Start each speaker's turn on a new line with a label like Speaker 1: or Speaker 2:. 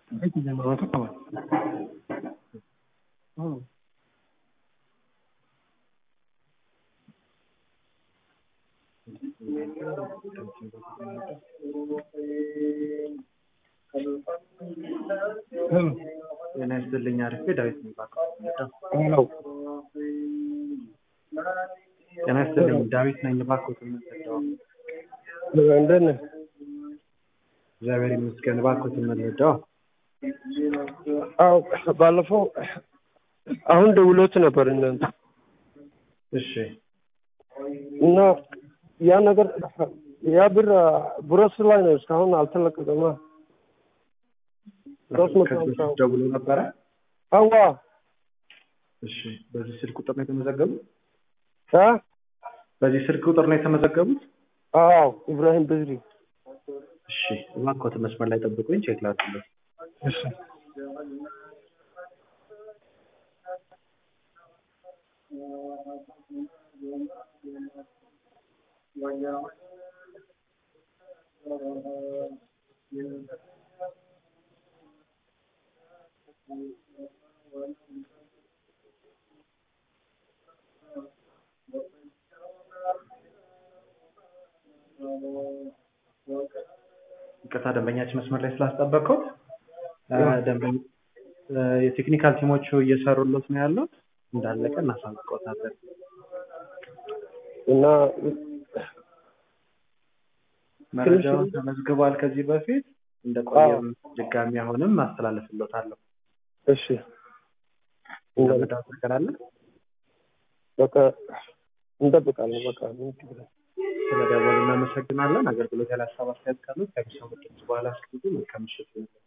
Speaker 1: ጤና ይስጥልኝ አሪፍ ዳዊት የሚባለው
Speaker 2: ሄሎ
Speaker 1: ጤና ይስጥልኝ ዳዊት ነኝ እባክዎት የምንረዳው
Speaker 2: እንደት ነህ?
Speaker 1: እግዚአብሔር ይመስገን እባክዎት የምንረዳው
Speaker 2: አዎ ባለፈው አሁን ደውሎት ነበር እናንተ
Speaker 1: እሺ
Speaker 2: እና ያ ነገር ያ ብር ብሮስ ላይ ነው እስካሁን አልተለቀቀማ ሶስት መቶ
Speaker 1: ከዚህ
Speaker 2: ሀምሳ
Speaker 1: በፊት ደውሎ ነበረ
Speaker 2: አዋ
Speaker 1: እሺ በዚህ ስልክ ቁጥር ነው የተመዘገቡት
Speaker 2: አ
Speaker 1: በዚህ ስልክ ቁጥር ነው የተመዘገቡት
Speaker 2: አዎ ኢብራሂም በድሪ
Speaker 1: እሺ እባክዎት መስመር ላይ ጠብቁኝ ቼክ ላድርግልዎት
Speaker 2: እሺ
Speaker 1: ይቅርታ ደንበኛችን መስመር ላይ ስላስጠበቅኩት ደንበኛ የቴክኒካል ቲሞቹ እየሰሩለት ነው ያሉት እንዳለቀ እናሳውቅዎታለን
Speaker 2: እና
Speaker 1: መረጃውን ተመዝግቧል ከዚህ በፊት እንደቆየም ድጋሚ አሁንም አስተላልፍሎታለሁ
Speaker 2: እሺ
Speaker 1: እንደምዳት ነገር አለ
Speaker 2: በቃ እንጠብቃለን በቃ ምን ችግር አለ?
Speaker 1: ስለደወሉ እናመሰግናለን አገልግሎት ያለ ሀሳብ አስተያየት ካሉት ከሚሰሙ ድምጽ በኋላ አስቀምጡ መልካም ምሽት ይሁንልዎት